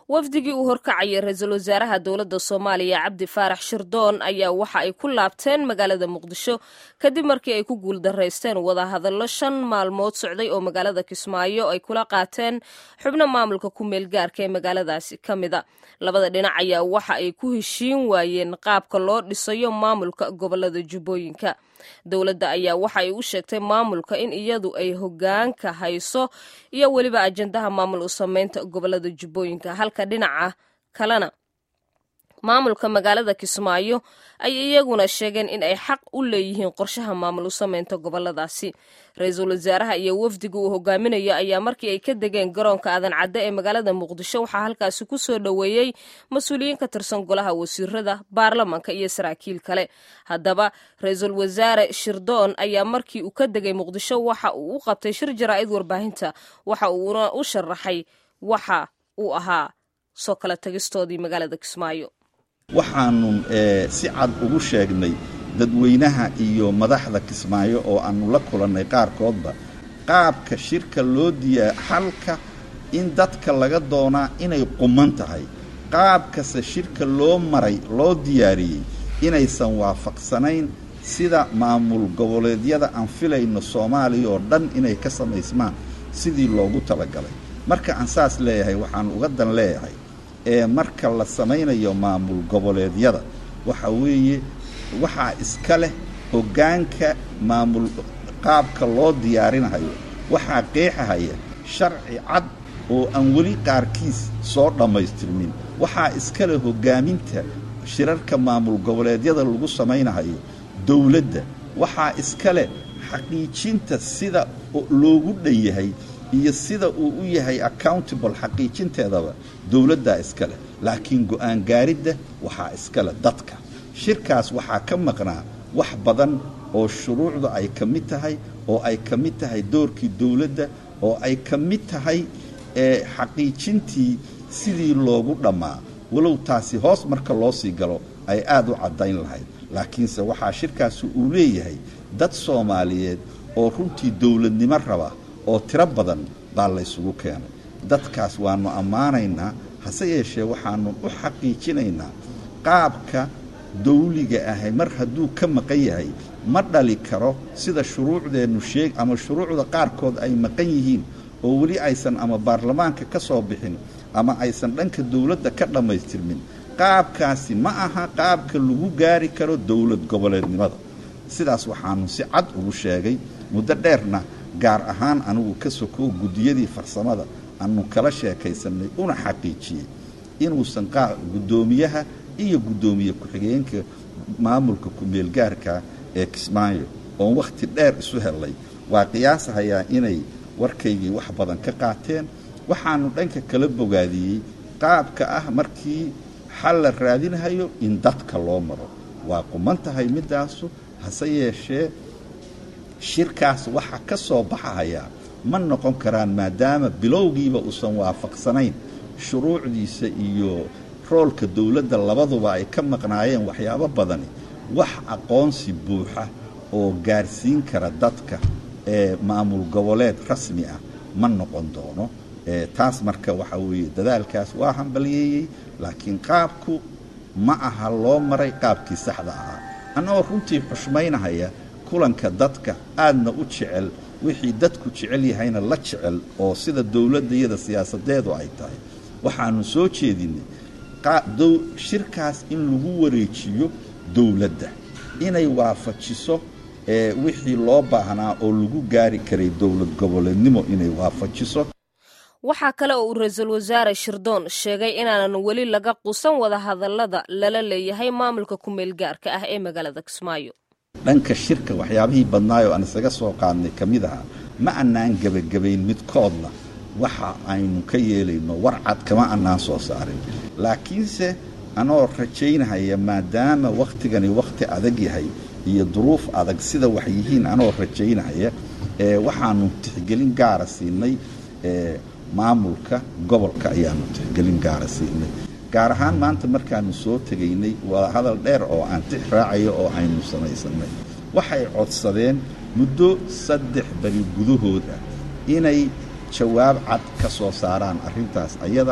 wafdigii uu horkacayay ra-iisul wasaaraha dowladda soomaaliya cabdi faarax shirdoon ayaa waxa ay ku laabteen magaalada muqdisho kadib markii ay ku guuldaraysteen wadahadallo shan maalmood socday oo magaalada kismaayo ay kula qaateen xubno maamulka ku meel gaarka ee magaaladaasi ka mida labada dhinac ayaa waxa ay ku heshiin waayeen qaabka loo dhisayo maamulka gobolada jubbooyinka dowladda ayaa waxa ay u sheegtay maamulka in iyadu ay hogaanka hayso iyo weliba ajandaha maamul u sameynta gobolada jubbooyinka halka dhinaca kalena maamulka magaalada kismaayo ay iyaguna sheegeen in ay xaq u leeyihiin qorshaha maamul u sameynta goboladaasi ra-iisul wasaaraha iyo wafdiga uu hogaaminayo ayaa markii ay ka degeen garoonka aadan cadde ee magaalada muqdisho waxaa halkaasi ku soo dhoweeyey mas-uuliyiin ka tirsan golaha wasiirada baarlamanka iyo saraakiil kale haddaba ra-iisul wasaare shirdoon ayaa markii uu ka degay muqdisho waxa uu u qabtay shir jaraa'id warbaahinta waxa uuna u sharaxay waxa uu ahaa soo kala tagistoodii magaalada kismaayo waxaannu si cad ugu sheegnay dadweynaha iyo madaxda kismaayo oo aannu la kulannay qaarkoodba qaabka shirka loo diyaa xalka in dadka laga doonaa inay quman tahay qaabkase shirka loo maray loo diyaariyey inaysan waafaqsanayn sida maamul goboleedyada aan filayno soomaaliya oo dhan inay ka samaysmaan sidii loogu talagalay marka aan saas leeyahay waxaan uga dan leeyahay ee marka la samaynayo maamul goboleedyada waxa weeye waxaa iska leh hoggaanka maamul qaabka loo diyaarinahayo waxaa qeexahaya sharci cad oo aan weli qaarkiis soo dhammaystirmin waxaa iska leh hoggaaminta shirarka maamul goboleedyada lagu samaynahayo dawladda waxaa iska leh xaqiijinta sida loogu dhan yahay iyo sida uu u yahay accountable xaqiijinteedaba dowladdaa iska leh laakiin go'aan gaaridda waxaa iska leh dadka shirkaas waxaa ka maqnaa wax badan oo shuruucda ay ka mid tahay oo ay ka mid tahay doorkii dowladda oo ay ka mid tahay xaqiijintii sidii loogu dhammaa walow taasi hoos marka loo sii galo ay aad u caddayn lahayd laakiinse waxaa shirkaasi uu leeyahay dad soomaaliyeed oo runtii dowladnimo raba oo tiro badan baa laysugu keenay dadkaas waannu ammaanaynaa hase yeeshee waxaannu u xaqiijinaynaa qaabka dawliga ahay mar hadduu ka maqan yahay ma dhali karo sida shuruucdeennu sheeg ama shuruucda qaarkood ay maqan yihiin oo weli aysan ama baarlamaanka ka soo bixin ama aysan dhanka dawladda ka dhammaystirmin qaabkaasi ma aha qaabka lagu gaari karo dowlad goboleednimada sidaas waxaannu si cad ugu sheegay muddo dheerna gaar ahaan anigu ka sokow guddiyadii farsamada aanu kala sheekaysannay una xaqiijiyey inuusan guddoomiyaha iyo guddoomiye ku-xigeenka maamulka ku-meelgaarka ee kismaayo oon wakhti dheer isu hellay waa qiyaasahayaa inay warkaygii wax badan ka qaateen waxaannu dhanka kala bogaadiyey qaabka ah markii xal la raadinahayo in dadka loo maro waa quman tahay middaasu hase yeeshee shirkaas waxa ka soo baxahayaa ma noqon karaan maadaama bilowgiiba uusan waafaqsanayn shuruucdiisa iyo roolka dowladda labaduba ay ka maqnaayeen waxyaabo badani wax aqoonsi buuxa oo gaarsiin kara dadka ee maamul goboleed rasmi ah ma noqon doono taas marka waxa weeye dadaalkaas waa hambaliyeeyey laakiin qaabku ma aha loo maray qaabkii saxda ahaa annagoo runtii xushmaynahaya kulanka dadka aadna u jecel wixii dadku jecel yahayna la jecel oo sida dowladdayada siyaasadeedu ay tahay waxaannu soo jeedinnay shirkaas in lagu wareejiyo dowladda inay waafajiso wixii loo baahnaa oo lagu gaari karay dowlad goboleednimo inay waafajiso waxaa kale oo uu ra-iisul wasaare shirdoon sheegay inaanan weli laga quusan wadahadallada lala leeyahay maamulka ku-meel gaarka ah ee magaalada kismaayo dhanka shirka waxyaabihii badnaayoo aan isaga soo qaadnay ka mid ahaa ma annaan gebagabayn midkoodna waxa aynu ka yeelayno war cad kama annaan soo saarin laakiinse anoo rajaynahaya maadaama wakhtigani wakhti adag yahay iyo duruuf adag sida wax yihiin anoo rajaynahaya waxaannu tixgelin gaara siinay maamulka gobolka ayaannu tixgelin gaara siinay gaar ahaan maanta markaannu soo tegaynay waa hadal dheer oo aan tix raacayo oo aynu samaysannay waxay codsadeen muddo saddex beri gudahood ah inay jawaab cad ka soo saaraan arrintaas ayada ah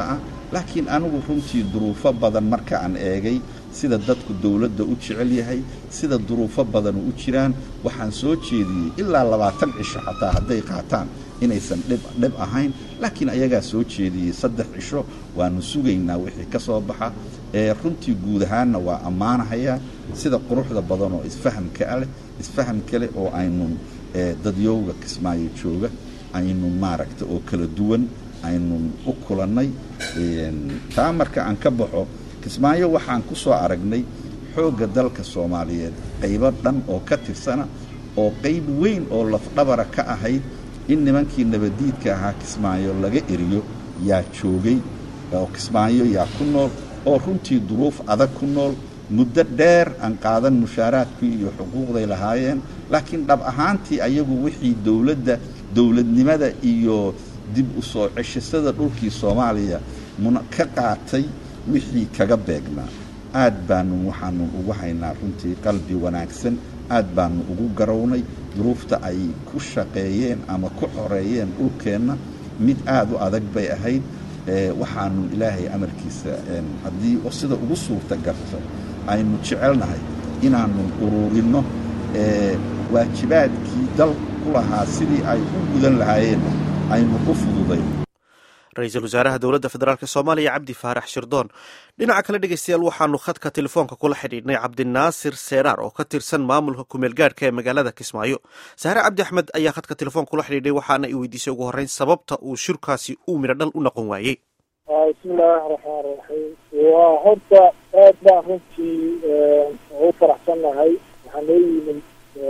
laakiin anigu runtii duruufo badan marka aan eegay sida dadku dowladda u jecel yahay sida duruufo badanu u jiraan waxaan soo jeediyey ilaa labaatan cisho xataa hadday qaataan inaysan dhib dhib ahayn laakiin ayagaa soo jeediyey saddex cisho waanu sugaynaa wixii ka soo baxa ee runtii guud ahaanna waa ammaanahayaa sida quruxda badan oo isfahamka leh isfaham kale oo aynun dadyowga kismaayo jooga aynun maaragta oo kala duwan aynun u kulannay taa marka aan ka baxo kismaayo waxaan ku soo aragnay xoogga dalka soomaaliyeed qaybo dhan oo ka tirsana oo qayb weyn oo lafdhabara ka ahayd in nimankii nabaddiidka ahaa kismaayo laga eriyo yaa joogay oo kismaayo yaa ku nool oo runtii duruuf adag ku nool muddo dheer aan qaadan mushaaraadkii iyo xuquuqday lahaayeen laakiin dhab ahaantii ayagu wixii dowladda dowladnimada iyo dib u soo ceshasada dhulkii soomaaliya muna ka qaatay wixii kaga beegnaa aad baanu waxaanu ugu haynaa runtii qalbi wanaagsan aad baanu ugu garownay duruufta ay ku shaqeeyeen ama ku xoreeyeen dhulkeenna mid aad u adag bay ahayd waxaanu ilaahay amarkiisa haddii sida ugu suurta garto aynu jecelnahay inaanu ururinno waajibaadkii dal ku lahaa sidii ay u gudan lahaayeen aynu u fududayn ra-iisul wasaaraha dowladda federaalk soomaaliya cabdi faarax shirdoon dhinaca kale dhegeystayaal waxaanu khadka telefoonka kula xidhiidhnay cabdinaasir seeraar oo ka tirsan maamulka kumeel gaadhka ee magaalada kismaayo saare cabdi axmed ayaa khadka telefoonka kula xidhiidhay waxaana i weydiisay ugu horreyn sababta uu shirkaasi uu midho dhal u noqon waayey bismillaahi raxmaan raxiim waa horta aad baan runtii ugu faraxsan nahay waxaa noo yimid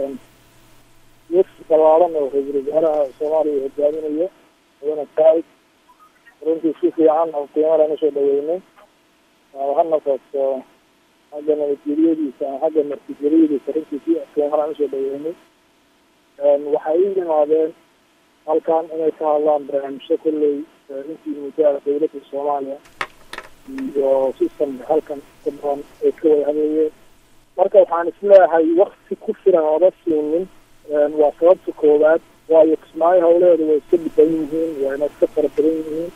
wefsi ballaaran oo ra-iisul wasaaraha soomaaliya hogaaminayo mudane saaid runtii si fiican oo qiimadan usoo dhaweynay ha noqoto xagga nabadgelyadiisa ama xagga martigelyadiisa runtii si qiimadan usoo dhaweynay waxay u yimaadeen halkan inay ka hadlaan barnaamijyo kolley intii muddaada dowladda soomaaliya iyo systemka halkan ka badan ay ka wada hadlayeen marka waxaan isleeyahay wakti ku filan oola siinin waa sababta koowaad waayo kismaayo hawleheeda way iska dhiban yihiin wayna iska fara badan yihiin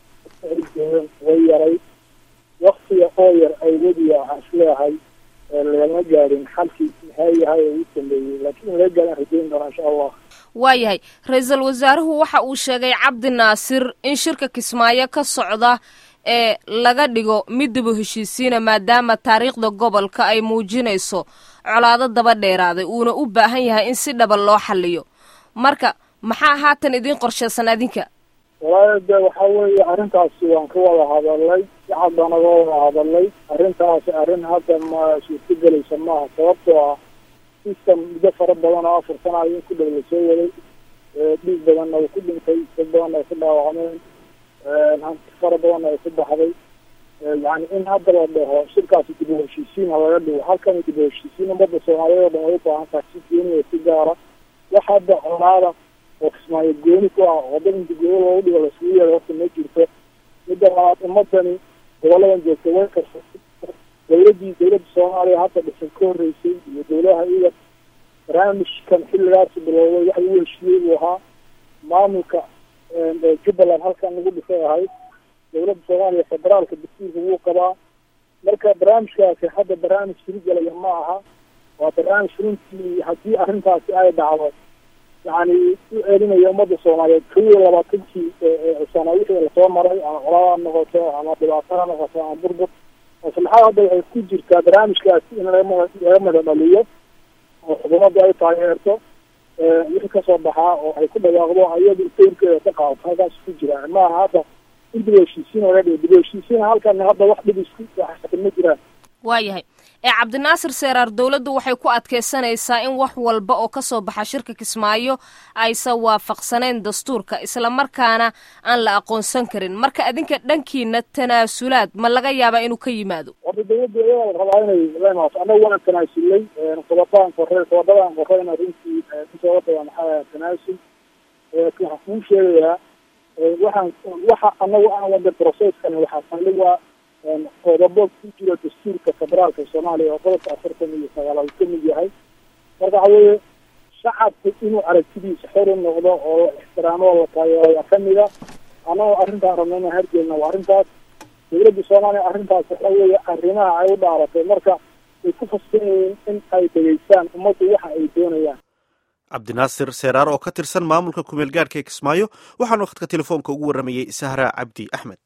way yaray waktiga oo yar awgadiya waxaan isleeyahay lagama gaadhin xalkii maxaa yahay oo u sameeyey laakiin laga gaadhan rajayn doona insha allah waayahay ra-iisul wasaaruhu waxa uu sheegay cabdi naasir in shirka kismaayo ka socda ee laga dhigo mid dib u heshiisiina maadaama taariikhda gobolka ay muujinayso colaado daba dheeraaday uuna u baahan yahay in si dhaba loo xaliyo marka maxaa haatan idiin qorshaysan adinka walaahi de waxa weeye arrintaasi waan ka wada hadalnay si cad baan naga wada hadalnay arrintaasi arrin hadda ma suurtagelaysa maaha sababtoo ah system muddo fara badan oo afar sana in ku dhow lasoo waday dhiig badanna uu ku dhintay dad badanna ay ku dhaawacmeen hanti fara badanna ay ku baxday yani in hadda la dhaho shirkaasi dib u heshiisiin ha laga dhigo halkan dib u heshiisiin ummadda soomaaliyeed oo dhan way u baahan tahay si gooniya si gaara wax hadda colaada oo kismaayo gooni ku ah waddadanka gooyo loogu dhigo lasugu yeedo horta ma jirto midda labaad ummadani goboladan joogta way karsatay dawladdii dawladda soomaaliya hadda dhisan ka horreysay iyo dawladaha iyada barnaamijkan xilligaasi bilowday wax lagu heshiiyey buu ahaa maamulka jubbaland halkan lagu dhisay ahayd dawladda soomaaliya federaalka dastuurka wuu qabaa marka barnaamijkaasi hadda barnaamij sirigelaya ma aha waa barnaamij runtii haddii arrintaasi ay dhacdo yani u celinaya ummadda soomaaliyeed kow iyo labaatankii sano wixii lasoo maray ama colada ha noqoto ama dhibaato ha noqoto ama burbur maslaxada hadda waxay ku jirtaa barnaamijkaasi in laga laga mada dhaliyo oo xukuumadda ay taageerto wixii kasoo baxaa oo ay ku dhawaaqdo ayadu doorkeeda ka qaadato halkaas ku jira maaha hadda in dib u heshiisiin laga dhigo dib u heshiisiin halkan hadda wax dhib isku waxsan ma jiraan waayahay ee cabdinaasir seeraar dowladdu waxay ku adkaysanaysaa in wax walba oo ka soo baxa shirka kismaayo aysan waafaqsanayn dastuurka islamarkaana aan la aqoonsan karin marka adinka dhankiina tanaasulaad ma laga yaabaa inuu ka yimaado horta dawladda iyadaa la rabaa inay la imaato annaga waan tanaasulay qodobaan korre qodobadaan korreyna runtii intooga badan maxaa tanaasul waxaan kuu sheegayaa waxaan waxa anagu aan wada processkan waxaa saldhiga qodobo ku jira dastuurka federaalka soomaaliya oo qodobka afartan iyo sagaalaad ka mid yahay marka waxa weeye shacabku inuu aragtidiisa xor u noqdo oo la ixtiraamo oo la taageero ayaa kamida annagoo arrintaan rabna inaan harjeelna waa arrintaas dowladda soomaaliya arrintaas waxa weeye arrimaha ay u dhaaratay marka way ku fasban yihiin in ay dhegeystaan ummaddu waxa ay doonayaan cabdinaasir seeraar oo ka tirsan maamulka kumeel gaadhka ee kismaayo waxaanu khadka telefoonka ugu warramayey sahra cabdi axmed